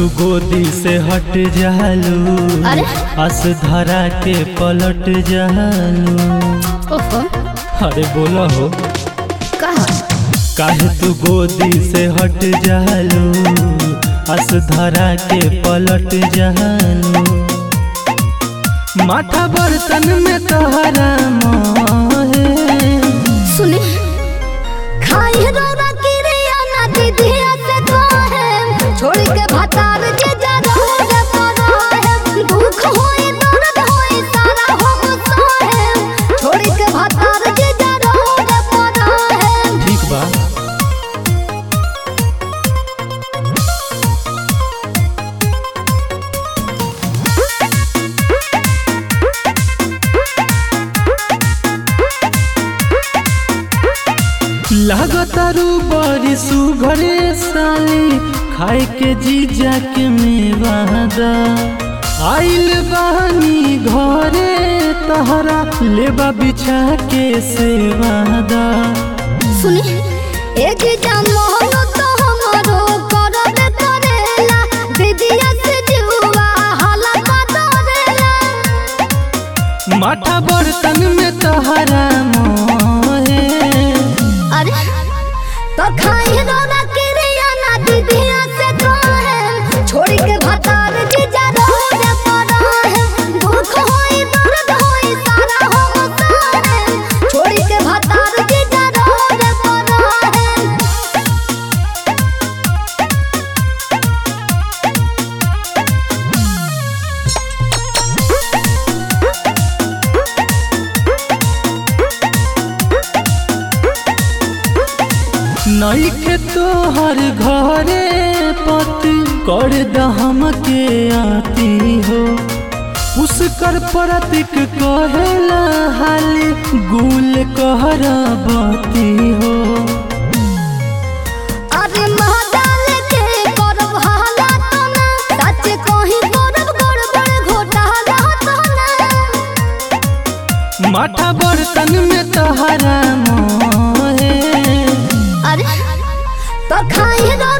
तू गोदी से हट जालू अरे? आस धरा के पलट जालू ओहो अरे बोला हो कहा काहे तू गोदी से हट जालू आस धरा के पलट जालू माथा बर्तन में तोहरा मोहे सुनी खाई रोना किरिया ना दीदिया से कहे छोड़ के भतार जे जा रोगे पड़ा है दुख होई दर्द होई सारा हो सहे छोड़ के भतार जे जा रोगे पड़ा है ठीक बा लागतारू बड़ी सुघरे साली खाए के जीजा के मेवादा आइल बानी घरे तहरा लेबा बिछा के सेवादा सुनी एक जाम मोहन तो हमरो करब करेला दीदिया से जुआ हाला का डरेला माथा बर्तन में तहरा मोहे अरे तो खाई रोना किरिया ना दीदिया से कहे छोड़ी के भतार जीजा रोगे पड़ा है दुख होई दर्द होई सारा हो सारे छोड़ी के भतार जीजा रोगे पड़ा है नईखे तोहर घरे पति कर दहम के आती हो उसकर प्रतीक कहेला हाली गुल कहर बती हो अरे महादाल के करब हाला तो ना सच कहीं करब गड़बड़ घोटाला तो ना माथा बर्तन में तहरा मोहे अरे तो खाई रो